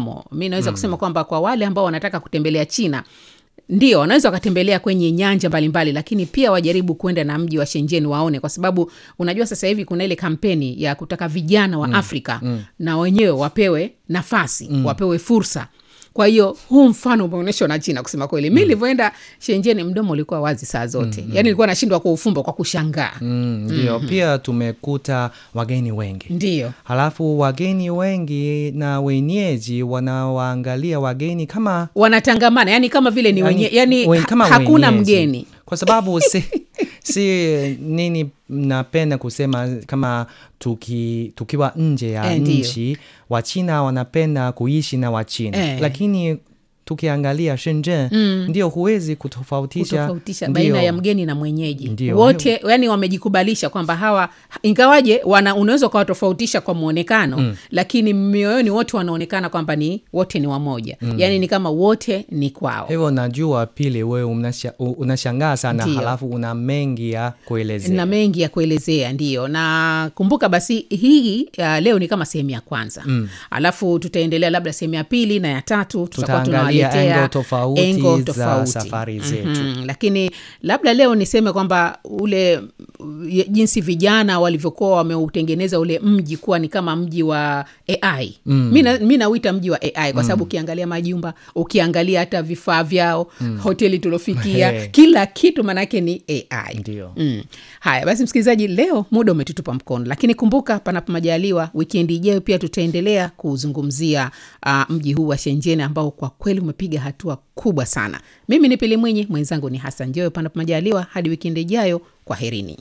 mdomo mi naweza kusema kwamba kwa wale ambao wanataka kutembelea china ndio wanaweza wakatembelea kwenye nyanja mbalimbali lakini pia wajaribu kwenda na mji wa shenjen waone kwa sababu unajua sasa hivi kuna ile kampeni ya kutaka vijana wa mm. afrika mm. na wenyewe wapewe nafasi mm. wapewe fursa kwa hiyo huu mfano umeonyeshwa na china kusema kweli mi nilivyoenda shenjeni mdomo ulikuwa wazi saa zote mm. yaani nilikuwa nashindwa kuufumba kwa kushangaa Mm, ndio pia tumekuta wageni wengi ndio halafu wageni wengi na wenyeji wanawaangalia wageni kama wanatangamana yani kama vile ni wenye, yani wen- ha, kama hakuna wenyeji. mgeni kwa sababu si, si nini napenda kusema kama tuki, tukiwa nje ya Eh, ndio. nchi wachina wanapenda kuishi na wachina Eh. lakini tukiangalia shenzhen mm. ndio huwezi kutofautisha, kutofautisha ndio. baina ya mgeni na mwenyeji Ndio. wote yani wamejikubalisha kwamba hawa ingawaje wana unaweza ukawatofautisha kwa mwonekano mm. lakini mioyoni wote wanaonekana kwamba ni wote ni wamoja mm. yani ni kama wote ni kwao hivyo najua pili wewe unasha- u- unashangaa sana Ndio. halafu una mengi ya kuelezea na mengi ya kuelezea ndio na kumbuka basi hii uh, leo ni kama sehemu ya kwanza mm. alafu tutaendelea labda sehemu ya pili na ya tatu tutakuwa Tutaangalia tunawaletea engo tofauti engo za tofauti. safari zetu. Mhm. lakini labda leo niseme kwamba ule uh, jinsi vijana walivyokuwa wameutengeneza ule mji kuwa ni kama mji wa ai mm. mi na- mi nauita mji wa ai kwa sababu ukiangalia majumba ukiangalia hata vifaa vyao mm. hoteli tuliofikia He. kila kitu manake ni ai Ndio. mm. haya basi msikilizaji leo muda umetutupa mkono lakini kumbuka panapo majaliwa wikendi ijayo pia tutaendelea kuzungumzia uh, mji huu wa shenjeni ambao kwa kweli umepiga hatua kubwa sana mimi ni pili mwinyi mwenzangu ni hasan joyo panapo majaliwa hadi wikendi ijayo kwa herini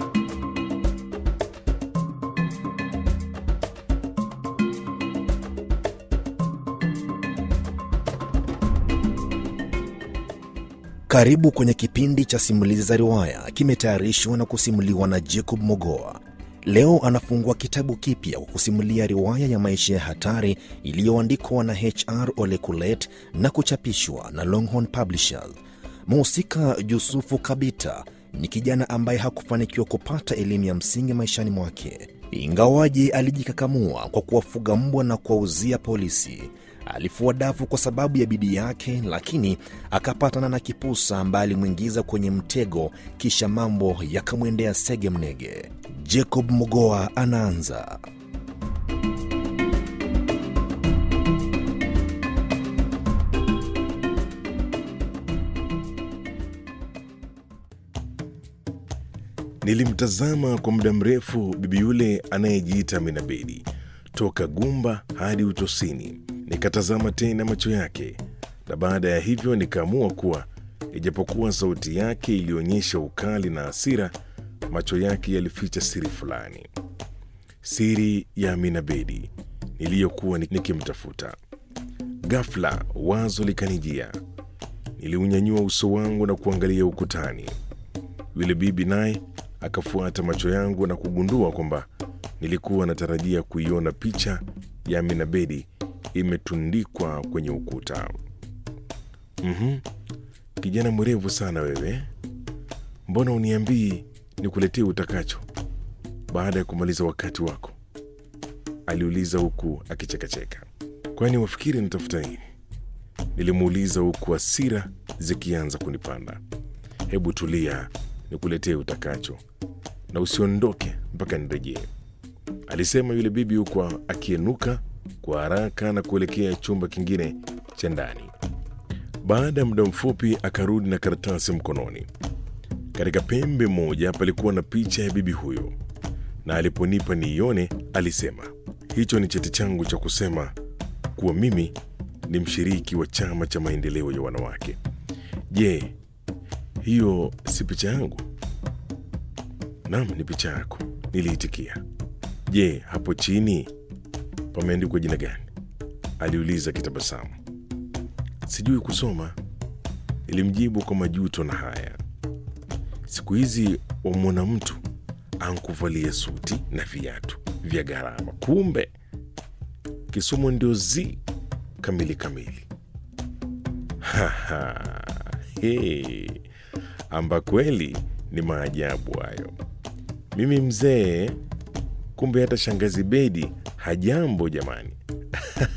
Karibu kwenye kipindi cha simulizi za riwaya, kimetayarishwa na kusimuliwa na Jacob Mogoa. Leo anafungua kitabu kipya kwa kusimulia riwaya ya maisha ya hatari iliyoandikwa na HR Ole Kulet na kuchapishwa na Longhorn Publishers. Mhusika Yusufu Kabita ni kijana ambaye hakufanikiwa kupata elimu ya msingi maishani mwake, ingawaje alijikakamua kwa kuwafuga mbwa na kuwauzia polisi. Alifua dafu kwa sababu ya bidii yake, lakini akapatana na kipusa ambaye alimwingiza kwenye mtego, kisha mambo yakamwendea sege mnege. Jacob Mogoa anaanza. Nilimtazama kwa muda mrefu bibi yule anayejiita Amina Bedi, toka gumba hadi utosini. Nikatazama tena macho yake, na baada ya hivyo nikaamua kuwa ijapokuwa sauti yake ilionyesha ukali na hasira, macho yake yalificha siri fulani, siri ya Amina Bedi niliyokuwa nikimtafuta. Ghafla wazo likanijia. Niliunyanyua uso wangu na kuangalia ukutani. Yule bibi naye akafuata macho yangu na kugundua kwamba nilikuwa natarajia kuiona picha ya Amina Bedi imetundikwa kwenye ukuta. Mhm, kijana mwerevu sana wewe, mbona uniambii nikuletee utakacho baada ya kumaliza wakati wako? aliuliza huku akichekacheka. Kwani wafikiri nitafuta nini? Nilimuuliza huku hasira zikianza kunipanda. Hebu tulia, nikuletee utakacho na usiondoke mpaka nirejee, alisema yule bibi huku akienuka kwa haraka na kuelekea chumba kingine cha ndani. Baada ya muda mfupi akarudi na karatasi mkononi. Katika pembe moja palikuwa na picha ya bibi huyo, na aliponipa niione, alisema, hicho ni cheti changu cha kusema kuwa mimi ni mshiriki wa chama cha maendeleo ya wanawake. Je, hiyo si picha yangu? Naam, ni picha yako, niliitikia. Je, hapo chini pameandikwa jina gani? aliuliza kitabasamu. Sijui kusoma, nilimjibu kwa majuto na haya. Siku hizi wamwona mtu ankuvalia suti na viatu vya gharama, kumbe kisomo ndio zi kamili kamili. Haha, he, amba kweli ni maajabu hayo. Mimi mzee, kumbe hata shangazi Bedi hajambo jamani.